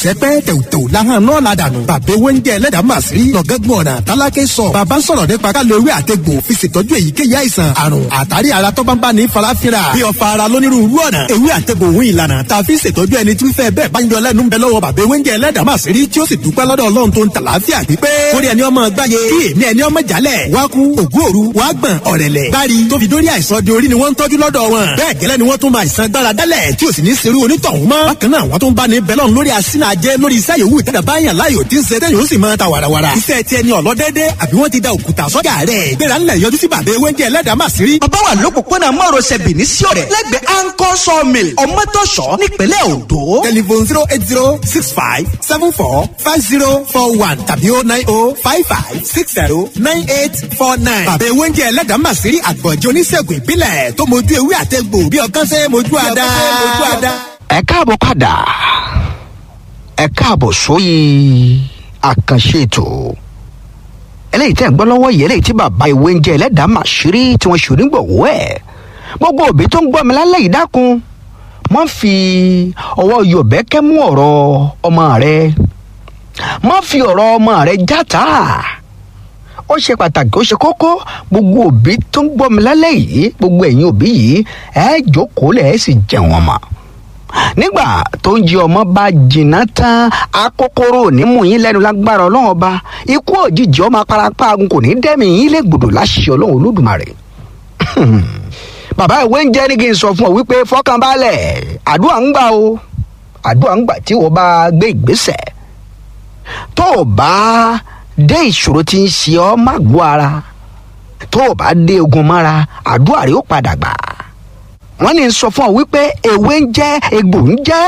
sẹpẹ́ tẹ̀wùtẹ̀wù lahàn náà la dànù. bàbá ewé ń jẹ ẹlẹ́dàá mà sí. lọ́gẹ́gbọ̀n ọ̀nà tálákẹ́ sọ. bàbá ń sọ̀rọ̀ nípa ká lo ewé àtegbò fi ṣètọ́jú èyíkéyìí àìsàn àrùn àtàrí ara tó bá ń bá ní farafinra. bí ọ̀fà ara lónírúurú ọ̀nà. ewé àtegbò òun ìlànà tá a fi ṣètọ́jú ẹni tí ń fẹ́ bẹ́ẹ̀ bá ń yọ lẹ́nu ń bẹ lọ́wọ́ bàbá ewé ń jẹ ẹlẹ́dàá mà sí tí ó sì dúpẹ́ lọ́dọ̀ ọlọ́run tó ń tàlàáfíà pípé. kórè ẹni ọmọ gbáyé kí èmi ẹni ọmọ jálẹ̀ wá kú ògún òru wá gbọ̀n ọ̀rẹ̀lẹ̀. bári tó fi dórí àìsàn di orí ni wọ́n ń tọ́jú lọ́dọ̀ wọn. bẹ́ẹ̀ gẹ́lẹ́ ni wọ́n tún máa ìsan gbára dálẹ̀ tí ò sì ní serú onítọ̀hún mọ́. bákan náà wọ́n tún bá ní bẹ́lọ̀ lórí asínà jẹ́ lórí iṣẹ́ yòówù tẹ́lẹ̀ báyàn láyò tí ń ṣe tẹ́yìn ó sì máa ta wàràwàrà. iṣẹ́ ti ẹni ọ̀lọ́dẹ́dẹ́ àbí wọ́n ti da òkúta sọ́jà rẹ̀. gbéra ńlẹ̀ yọjú sí bàbá ewé ń jẹ́ ẹlẹ́dàá mà sí rí. bàbá wà lópòpónà márosẹ̀ bìíní sí ọ̀rẹ́ lẹ́gbẹ̀ẹ́ anchor sawmill ọmọtọ́ṣọ́ nípínlẹ̀ ondo. telephone zero eight zero six five seven four five zero four one tàbí oh nine oh five five six zero nine eight four nine. bàbá ewé ń jẹ́ ẹlẹ́dàá mà sí rí àgbọ̀njẹ́ oníṣègùn ìbílẹ̀ tó mojú ewé àtẹ̀gbò bí ọkàn ṣe mojú àdá. ẹ káàbọ̀ padà ẹ káàbọ̀ sóyè àkànṣe ètò eléyìí tẹ́ ń gbọ́ lọ́wọ́ yìí eléyìí tí bàbá ìwé ń jẹ́ ẹlẹ́dàá màṣírí tí wọ́n ṣòrí gbọ̀wọ́ ẹ̀ gbogbo òbí tó ń gbọ́ mi lálẹ́ yìí dákun má fi ọwọ́ yọ̀bẹ́kẹ́ mú ọ̀rọ̀ ọmọ rẹ má fi ọ̀rọ̀ ọmọ rẹ játa ó ṣe pàtàkì ó ṣe kókó gbogbo òbí tó ń gbọ́ mi lálẹ́ yìí gbogbo ẹ̀yin òbí yìí ẹ jókòó lẹ̀ ẹ sì jẹun ọmọ nígbà tó ń jí ọmọ bá jìnnà tán akókóró onímù yín lẹ́nu lágbára ọlọ́run ọba ikú òjijì ọmọ aparapa agun kò ní dẹ́mi yín lé gbòdò láṣẹ ọlọ́run olódùmarè bàbá ìwé ń jẹ́ ní kí n sọ fún ọ wípé fọkànbalẹ̀ àdúrà ń gbà o àdúrà ń gbà tí wọ́n bá gbé ìgbésẹ̀ tó o bá dé ìṣòro tí ń ṣe ọ́ má gbọ́ ara tó o bá dé ogun mọ́ra àdúrà rẹ̀ ó padà gbà wọ́n ní sọ fún ọ wípé ewé ń jẹ́ egbò ń jẹ́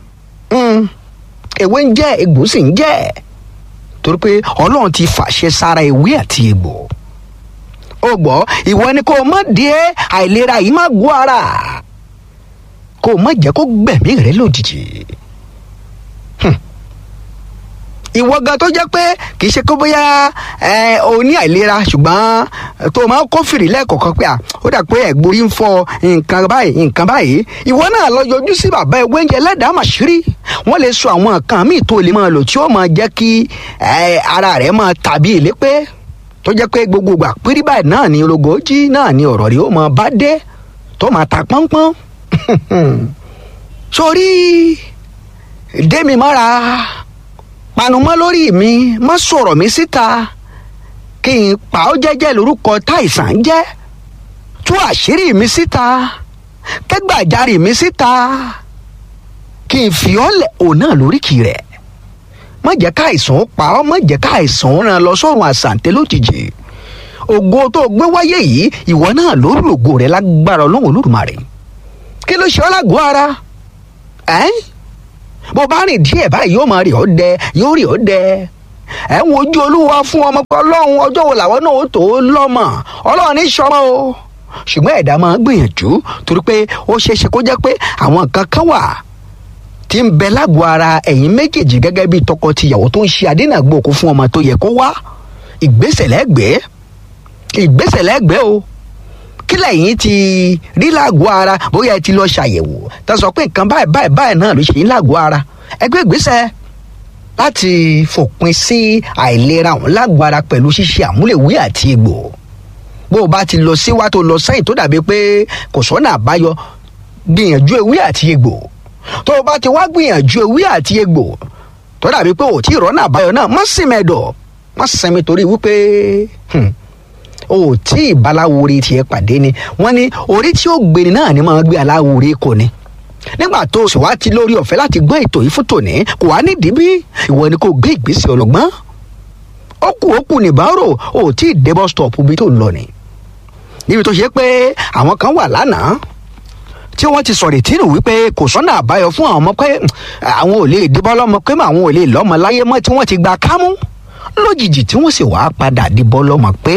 ewé ń jẹ́ egbò sì ń jẹ́ torí pé ọlọ́run ti fàṣẹ sára ewé àti egbò ó gbọ́ ìwọ ni kó o má dé àìlera yìí má gbọ́ ara kó o má jẹ́ kó gbẹ̀mí rẹ lójijì ìwọ gan tó jẹ́ pé kì í ṣe kó bóyá ẹ o ní àìlera ṣùgbọ́n tó o máa ń kófìrí lẹ́ẹ̀kọ̀ọ̀kan pé à ó dà pé ẹ̀gbórí ń fọ nǹkan báyìí nǹkan báyìí ìwọ náà lọ yọjú sí bàbá ewé oúnjẹ lẹ́dàá màṣírí wọ́n lè sọ àwọn nǹkan míì tó lè máa lò tí ó máa jẹ́ kí ara rẹ̀ máa tàbí ìlépé tó jẹ́ pé gbogbo ìgbà pírí báyìí náà ni ológójì náà ni ọ̀rọ̀ rẹ̀ ó máa bá dé tó máa ta pọ́npọ́n sórí démi mọ́ra panumọ́ lórí mi má sọ̀rọ̀ mi síta kí n pa ọ́ jẹ́jẹ́ lórúkọ táìsàn jẹ́ tú àṣírí mi síta kẹ́gbàjarì mi síta kí n fi ọ́ lẹ̀ òun náà lóríkì rẹ̀ má jẹ́ ká àìsàn ó pa ọ́ má jẹ́ ká àìsàn ó ràn lọ sọ́run àṣàǹtẹ̀ lójijì ògo tó gbé wáyé yìí ìwọ náà lórí ògo rẹ̀ lágbára ọlọ́run olódùmarè kí ló ṣe ọ́ lágọ̀ọ́ ara ẹ́ bó bá rìn díẹ̀ báyìí yóò máa rí ọ́ dẹ yóò rí ọ́ dẹ ẹ̀ ń wojú olúwa fún ọmọ pé ọlọ́run ọjọ́ wo làwọn náà ó tó lọ́mọ ọlọ́run ní sọmọ o ṣùgbọ́n ẹ̀dá máa gbìyànjú torí pé ó ṣeé ṣe kó jẹ́ pé àwọn nǹkan kan wà tí ń bẹ lágọ̀ọ́ ara ẹ̀yin méjèèjì gẹ́gẹ́ bí tọkọ-tìyàwó tó ń ṣe àdínàgbòkú fún ọmọ tó yẹ kó wá ìgbésẹ̀ lẹ́gbẹ̀ẹ́ ìgbésẹ̀ lẹ́gbẹ̀ẹ́ o kí lẹ́yìn ti rí lágọ̀ọ́ ara bóyá ẹ ti lọ ṣàyẹ̀wò tá a sọ pé nǹkan báyìí báyìí báyìí náà ló ṣe yín lágọ̀ọ́ ara ẹgbẹ́ ìgbésẹ̀ láti fòpin sí àìlera ọ̀hún lágọ̀ọ́ ara pẹ̀lú ṣíṣe àmúlẹ̀wé àti egbò bó o bá ti lọ síwá tó lọ sẹ́yìn tó dàbí pé kò sọ́nà àbáyọ gbìyànjú ewé àti egbò tó o bá ti wá gbìyànjú ewé àti egbò tó dàbí pé ò tí ì rọ́nà àbáyọ náà má sì mẹ́dọ̀ má sẹ́mi torí wípé o ò tí ì baláwore tiẹ̀ pàdé ni wọ́n ní orí tí ó gbéni náà ni máa gbé aláwore kò ní nígbà tó o sì wá ti lórí ọ̀fẹ́ láti gbọ́ ètò yìí fún tòní kò wá nídìí bí ìwọ ni kò gbé ìgbésẹ̀ ọlọ́gbọ́n ó kù ó kù nìbárò o ò tí ì dé bus stop bí tó ń lọ ni níbi tó ṣe pé àwọn kan wà lánàá tí wọ́n ti sọ̀rọ̀ ìtìrù wípé kò sọ́nà àbáyọ fún àwọn ọmọ pé àwọn ò lè dìbọ́ lọ́mọ pé àwọn ò lè lọ́mọ láyé mọ́ tí wọ́n ti gba kámú lójijì tí wọ́n sì wá padà dìbọ́ lọ́mọ pé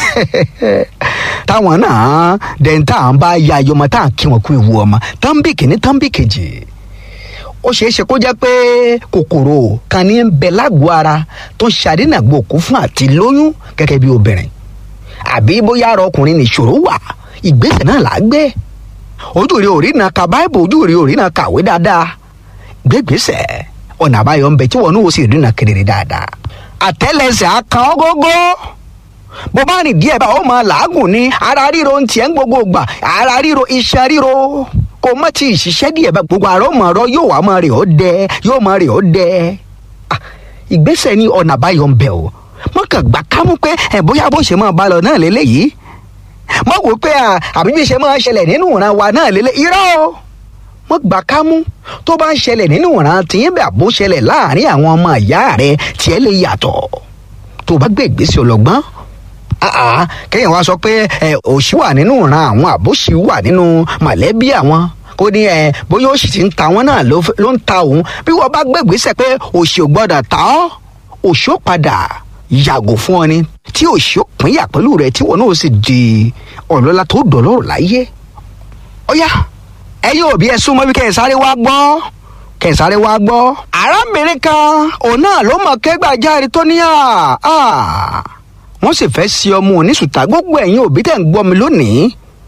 táwọn náà dẹ̀ntà ń bá ya ayọmọ tá à ń kí wọn kú ewu ọmọ tánbì kìíní tánbì kejì ó ṣeé ṣe kó jẹ́ pé kòkòrò kan ní ń bẹ lágọ̀ọ́ ara tó ń ṣàdínàgbòkú fún àti lóyún gẹ́gẹ́ bí obìnrin àbí bóyá ara ọkùnrin nìṣòro wà ìgbésẹ̀ náà là á gbé ojú rí orí náà ka báìbù ojú rí orí náà kàwé dáadáa gbégbèsè ọ̀nà àbáyọ ń bẹ tí wọn náà ó sì rìnnà kedere dáadáa àtẹ́lẹsẹ̀ akan ọgógó bó bá rìn díẹ̀ bá ó máa làágùn ní ara ríro ń tiẹ̀ ń gbogbo gbà ara ríro iṣan ríro kò má ti ṣiṣẹ́ díẹ̀ bá gbogbo àrọ́ mọ̀ ọ̀rọ̀ yóò wá máa rè ó dẹ yóò máa rè ó dẹ Ah, ìgbésẹ̀ ní ọ̀nà àbáyọ ń bẹ o mọ̀kàn gbà kámú pé ẹ̀ bóyá bó ṣe máa bá lọ náà lélẹ́yìí mọ̀ wò pé à, àbí bí ṣe máa ṣẹlẹ̀ nínú ìran wa náà lélẹ́ irọ́ o mọ̀ gbà kámú tó bá ń ṣẹlẹ̀ nínú ìran tìyín bẹ̀ àbó ṣẹlẹ̀ láàrin àwọn ọmọ ìyá rẹ tiẹ̀ lè yàtọ̀ tó bá gbé ìgbésẹ̀ ọlọ́gbọ́n àà kéèyàn wá sọ pé ẹ òṣì wà nínú ìran àwọn àbóṣì wà nínú mọ̀lẹ́bí àwọn kó ní ẹ bóyá òṣì ti ń ta wọn náà ló ló ń ta òun bí wọ́n bá gbé ìgbésẹ̀ pé òṣì ò gbọ́dọ̀ ta ọ́ òṣì ó padà yàgò fún ọ ni tí òṣì ó pínyà pẹ̀lú rẹ tí wọn náà sì di ọlọ́lá tó dọ̀lọ́rọ̀ láyé ó yá ẹ̀yin òbí ẹ súnmọ́ bí kẹ́ ẹ sáré wá gbọ́ kẹ́ ẹ sáré wá gbọ́ arábìnrin kan òun náà ló mọ̀ kẹ́gbàjáre tó ní à à wọ́n sì fẹ́ sí ọmọ oníṣùtà gbogbo ẹ̀yin òbí tẹ̀ ń gbọ́ mi lónìí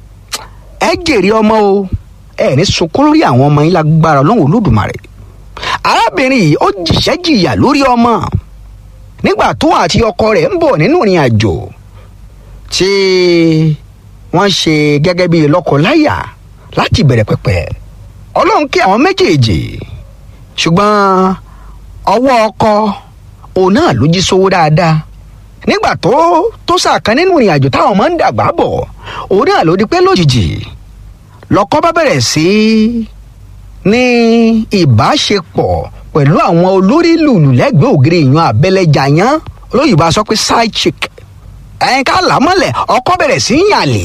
ẹ jèrè ọmọ o ẹ ní sunkún lórí àwọn ọmọ yín lágbára ọlọ́run olódùmarè arábìnrin yìí ó jìṣẹ́ jìyà lórí ọmọ nígbà tó àti ọkọ rẹ̀ ń bọ̀ nínú ìrìn àjò tí wọ́n ṣe gẹ́gẹ́ bíi lọ́kọ-láyà láti bẹ̀rẹ̀ pẹ̀pẹ̀ ọlọ́run kí àwọn méjèèjì ṣùgbọ́n ọwọ́ ọkọ òun náà ló jí sówó dáadáa nígbà tó tó sàkán nínú ìrìn àjò táwọn máa ń dàgbà bọ̀ òun náà ló di pé lójijì lọ́kọ bá bẹ̀rẹ̀ sí ní ìbáṣepọ̀ pẹ̀lú àwọn olórí lùlù lẹ́gbẹ̀ẹ́ ògiri ìyan abẹ́lẹ́jà yán olóyìnbó a sọ pé side chick ẹ̀yin ká là á mọ́lẹ̀ ọkọ bẹ̀rẹ̀ sí í yàlè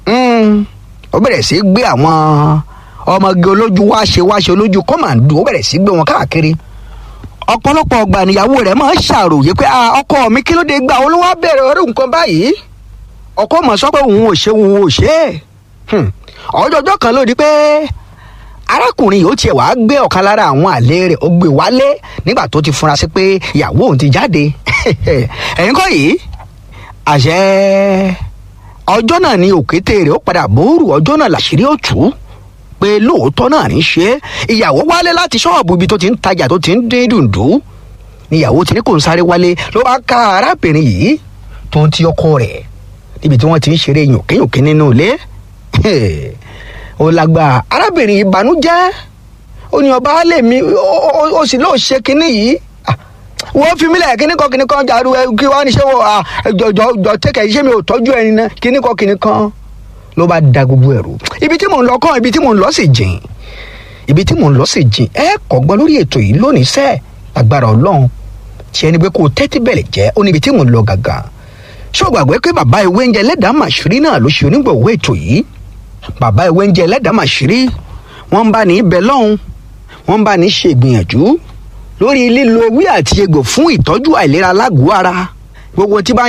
ó bẹ̀rẹ̀ sí í gbé àwọn ọmọge olójú wáṣe wáṣe olójú kọ́màndù ó bẹ̀rẹ̀ sí í gbé wọn káàkiri ọ̀pọ̀lọpọ̀ ọgbà níyàwó rẹ̀ máa ń ṣàròyé pé "Ah, ọkọ mi kí ló dé gbà ó ló wá bẹ̀rẹ̀ orí nǹkan báyìí ọkọ mọ̀ sọ pé òun ò ṣe òun ò ṣe é Hmm. ọjọ́jọ́ kan ló di pé arákùnrin yìí ó tiẹ̀ wàá gbé ọ̀kan lára àwọn àlè rẹ̀ ó gbé wálé nígbà tó ti fura sí pé ìyàwó òun ti jáde ẹ̀yin kọ́ yìí àṣẹ ọjọ́ náà ni òkété rẹ̀ ó padà bóòrù ọjọ́ náà làṣírí ó tú pé lóòótọ́ náà ní ṣe é ìyàwó wálé láti ṣọ́ọ̀bù ibi tó ti ń tajà tó ti ń dín dùndú níyàwó ti ní kò ń sáré wálé ló bá ká arábìnrin yìí tó ń ti ọkọ rẹ̀ níbi tí wọ́n ti ń ṣeré yòkéyòké nínú ilé ó lágbára arábìnrin ìbànújẹ́ ó ní ọba alẹ mi ó- ó ó sì lóò ṣe kinní yìí Ah, wọ́n fi mílẹ̀ kinní kan kinní kan jàdú ẹ kí wọ́n á ní ṣé wọ́n ah, jọjọ jọ tẹ́kẹ̀ ṣé mi ò tọ́jú ẹni náà kinní kan kinní kan ló bá da gbogbo ẹ̀rù ibi tí mò ń lọ kàn ibi tí mò ń lọ sì jìn ibi tí mò ń lọ sì jìn ẹ kọ́gbọ́n lórí ètò yìí lónìí sẹ́ẹ̀ agbára ọlọ́run tí ẹni pé kó o tẹ́tí bẹ̀rẹ̀ jẹ́ ó níbi tí mò ń lọ gàgà ṣé o gbàgbé pé bàbá ìwé oúnjẹ ẹlẹ́dàá màṣírí náà ló ṣe onígbọ̀wọ́ ètò yìí bàbá ìwé oúnjẹ ẹlẹ́dàá màṣírí wọ́n ń bá ní ibẹ̀ lọ́hùn wọ́n ń bá ní ṣe ìgbìyànjú lórí lílo ewé àti egbò fún ìtọ́jú àìlera lágọ̀ọ́ ara gbogbo tí bá ń